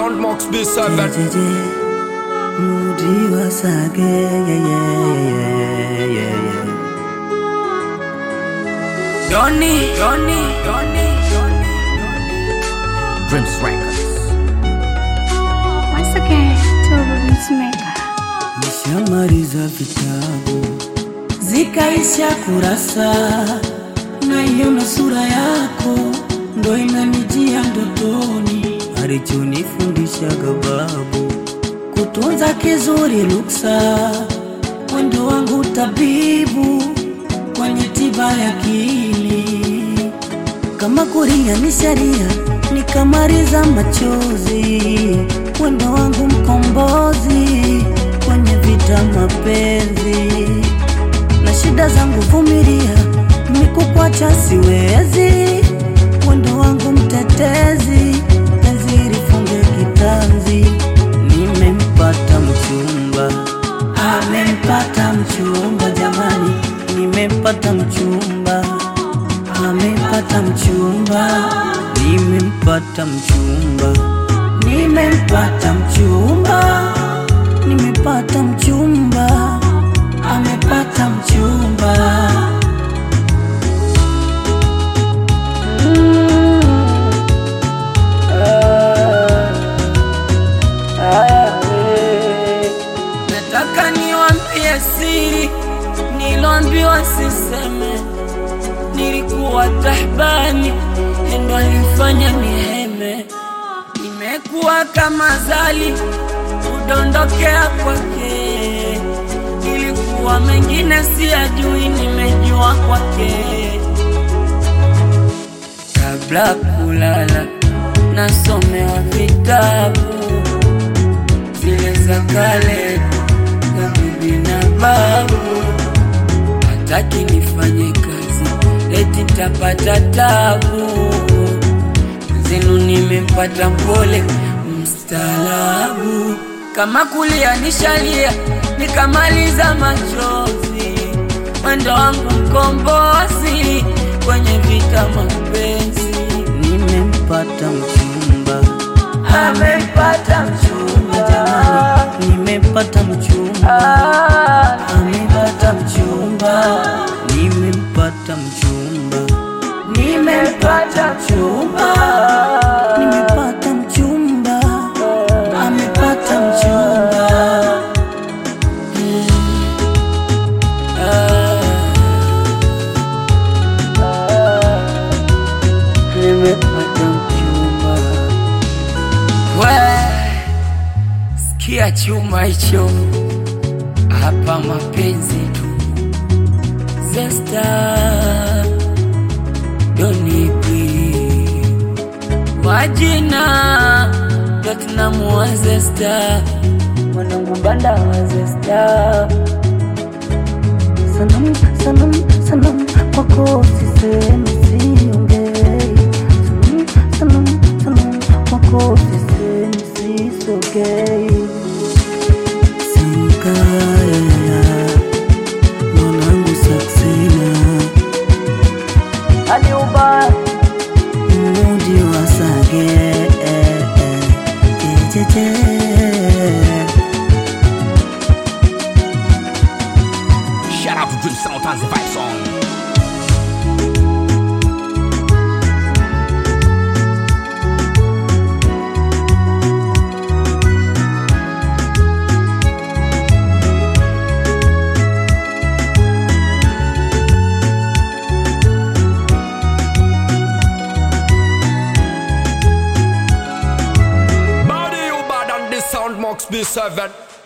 sound Max B7 Jeje, Mudi wasage, yeah, yeah, yeah, yeah, yeah. Donny, Donny, Donny, Donny. Dreams Records Once again, Turbo Beatmaker. Nishamaliza vitabu zikaisha kurasa, naiona sura yako ndo inanijia ndotoni, alichonifundishaga babu kutunza kizuri luksa, mwendo wangu tabibu kwenye tiba ya akili kama kuria ni sharia nikamaliza machozi, wendo wangu mkombozi kwenye vita mapenzi na shida zangu vumilia, mikukwacha siwezi, wendo wangu mtetezi, penzi lifunge kitanzi, nimempata mchumba, amempata mchumba, jamani, nimempata mchumba amepata mchumba, nimempata mchumba, nimempata mchumba, nimepata mchumba, amepata mchumba. Nataka niwaambie siri niloambiwa siseme. Nilikuwa tahbani, ndo alifanya niheme. Nimekuwa kama zali kudondokea kwake. Ilikuwa mengine siyajui, nimejua kwake. Kabla kulala nasomewa vitabu zile za kale za bibi na babu, hataki nifanye kazi eti tapata tabu. Zenu nimempata mpole mstaalabu, kama kulia nishalia nikamaliza machozi, mwendo wangu mkombozi kwenye vita mapenzi. Nimempata mchumba, amempata mchumba, jamani, nimempata mchumba, amempata mchumba, nimempata mchumba, nimempata mchumba, nimepata mchumba, amepata mchumba. Nimepata mchumba. We, sikia chuma hicho hapa, mapenzi tu. Zesta donipi wajina Platinum wa Zesta, mwanangu banda wa Zesta. Sanam, sanam, sanam, kwako sisemi siongei. Sanam, sanam, sanam, kwako sisemi sisogei. Sikaya, mwanangu Saksina, mudi wasage, eh, eh, jejeje. Shout out to Dream Sound and the Vibe Song Body you bad on this sound Max B7